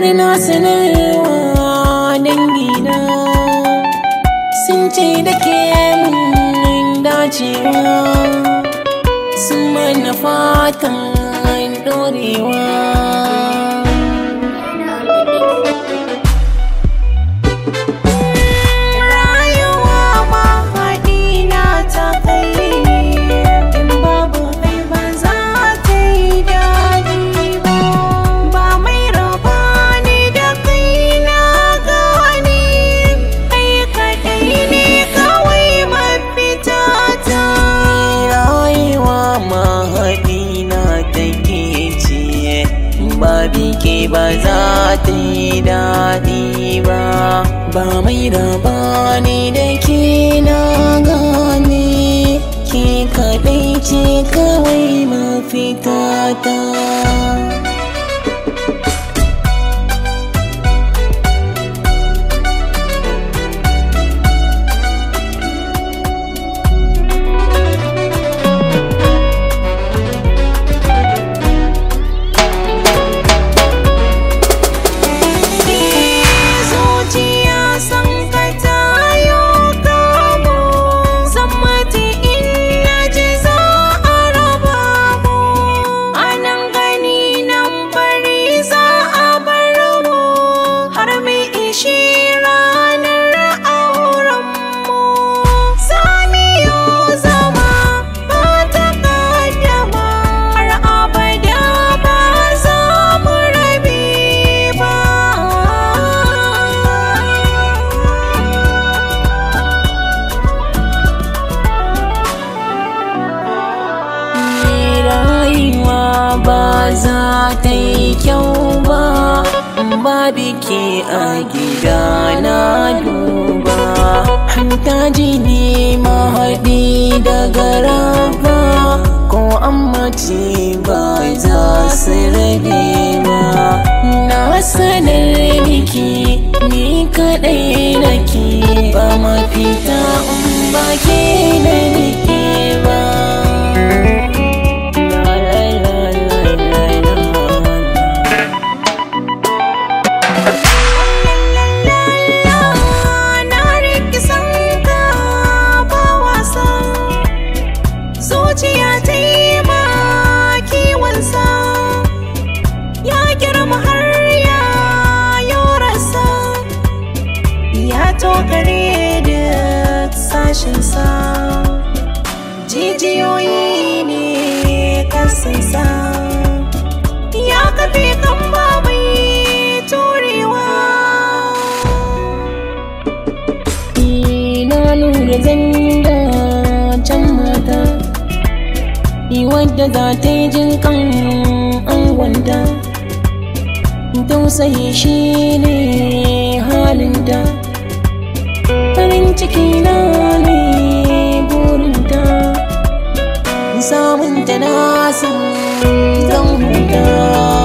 har na sanarwa dangina sun ce da ke mun dacewa sun mana fatan dorewa Rayuwa ma haɗi na ta kai in babu kai ba za ta yi daɗi ba. Ba mai raba ni da kai na gani kai kaɗai ne kawai mafita ta. rayuwa mahaɗi na take ce babi ke ba za ta yi daɗi ba ba mai raba ni da ke na gane ke kaɗai ce kawai mafita ta Zuciya san ka tayo kamo Zammati in na ji za a raba mu A nan gani nan bari za a bar mu Har mu ishi ranar auren mu Samiyo zama ba ta kaddama Har abada ba za mu rabe ba rayuwa ba za ta yi kyau ba ba biki a gida na duba hanta jini mahaɗi daga raba ko an mace ba za su rabe ba na sanar miki ni kaɗai nake ba mafita in ba ke da nake ba La, la, la, la, la, la. Na rike sanka ba wasa Zuciya ta yi ma kiwonsa Ya girma har ya yorasa Ya tokare duk sashensa Jijiyoyi ne kasansa Ya kafe kan babai turewa na lura zanga can mata Ni wadda za ta yi jin kan angonta Tausayi shi ne halinta Farin ciki na ne burinta Samunta na san zan huta